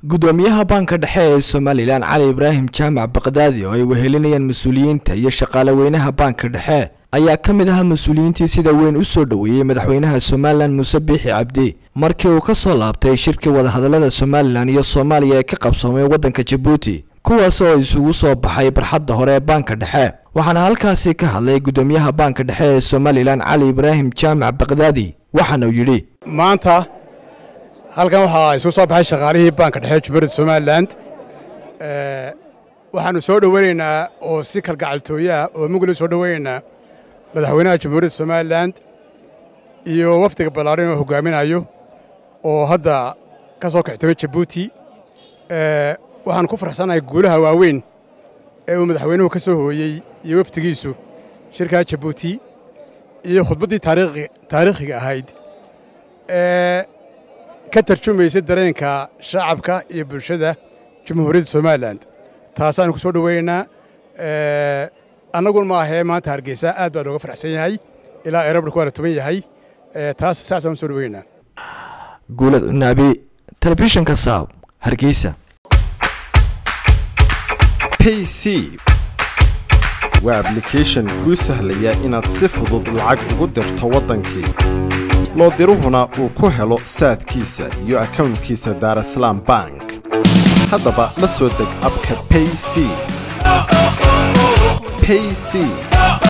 gudoomiyaha baanka dhexe ee somalilan cali ibraahim jaamac baqdaadi oo ay wehelinayaan mas-uuliyiinta iyo shaqaale weynaha baanka dhexe ayaa ka mid ahaa mas-uuliyiintii sida weyn u soo dhoweeyey madaxweynaha somalilan muuse biixi cabdi markii uu ka soo laabtay shirkii wadahadallada somalilan iyo soomaaliya ee ka qabsoomay waddanka jabuuti kuwaas oo isugu soo baxay barxadda hore ee baanka dhexe waxaana halkaasi ka hadlay gudoomiyaha baanka dhexe ee somalilan cali ibraahim jaamac baqdaadi waxaana uu yidhi maanta halkan waxaa isugu soo baxay shaqaalihii baanka dhexe jumhuuriyadda somalilan waxaannu soo dhoweynaynaa oo si kalgacaltooyaha oo mugli soo dhoweynaynaa madaxweynaha jamhuuriyadda somalilan iyo wafdiga ballaaran oo hogaaminayo oo hadda ka soo kixtamay jabuuti waxaan ku farxsanahay guulaha waaweyn ee uu madaxweynuhu ka soo hooyey iyo wafdigiisu shirkaa jabuuti iyo khudbaddii taariikhiga ahayd ee ka tarjumaysa dareenka shacabka iyo bulshada jamhuuriyadda somalilan taasaanu ku soo dhoweynaynaa annagun ma ahee maanta hargeysa aad baa looga farxsan yahay ilaa eerabarku waa la tuban yahay taas saasaan u soo dhoweynaynaa guulad cunaabi telefishinka saab hargeysa pc waa ablication kuu sahlaya inaad si fudud lacag ugu dirto waddankii loo diruhuna uu ku helo saadkiisa iyo akownkiisa daarasalaam bank haddaba la soo deg abka payc payc